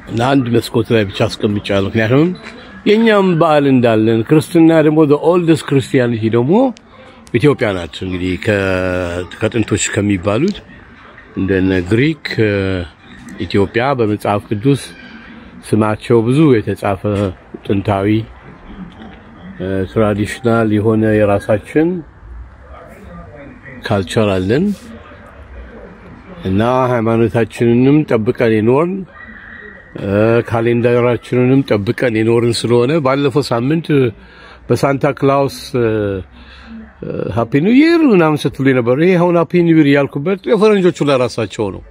ለአንድ መስኮት ላይ ብቻ አስቀምጫለሁ። ምክንያቱም የእኛም በዓል እንዳለን ክርስትና ደግሞ ኦልደስት ክርስቲያኒቲ ደግሞ ኢትዮጵያ ናት። እንግዲህ ከ- ከጥንቶች ከሚባሉት እንደነ ግሪክ እ፣ ኢትዮጵያ በመጽሐፍ ቅዱስ ስማቸው ብዙ የተጻፈ ጥንታዊ ትራዲሽናል የሆነ የራሳችን ካልቸር አለን እና ሃይማኖታችንንም ጠብቀን የኖርን እ፣ ካሌንደራችንንም ጠብቀን የኖርን ስለሆነ ባለፈው ሳምንት በሳንታ ክላውስ ሃፒ ኒው ይር ምናምን ስትሉ የነበሩ ይሄ አሁን ሃፒ ኒው ይር ያልኩበት የፈረንጆቹ ለራሳቸው ነው።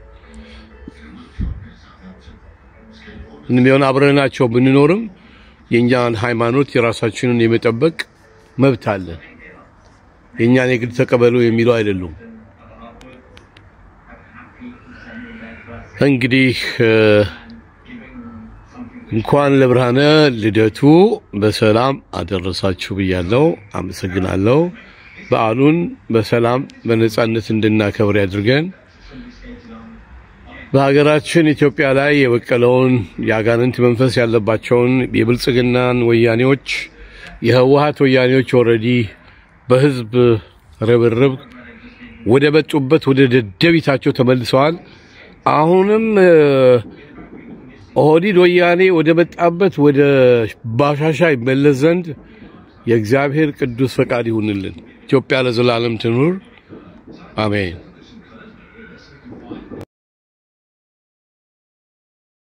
ምንም ቢሆን አብረናቸው ብንኖርም የእኛን ሃይማኖት የራሳችንን የመጠበቅ መብት አለን። የእኛን የግድ ተቀበሉ የሚለው አይደሉም። እንግዲህ እ፣ እንኳን ለብርሃነ ልደቱ በሰላም አደረሳችሁ ብያለሁ። አመሰግናለሁ። በዓሉን በሰላም በነጻነት እንድናከብር ያድርገን። በሀገራችን ኢትዮጵያ ላይ የበቀለውን የአጋንንት መንፈስ ያለባቸውን የብልጽግናን ወያኔዎች የህወሀት ወያኔዎች ኦልሬዲ በህዝብ ርብርብ ወደ መጡበት ወደ ደደቢታቸው ተመልሰዋል። አሁንም እ፣ ኦህዲድ ወያኔ ወደ መጣበት ወደ ባሻሻ ይመለስ ዘንድ የእግዚአብሔር ቅዱስ ፈቃድ ይሁንልን። ኢትዮጵያ ለዘላለም ትኑር። አሜን።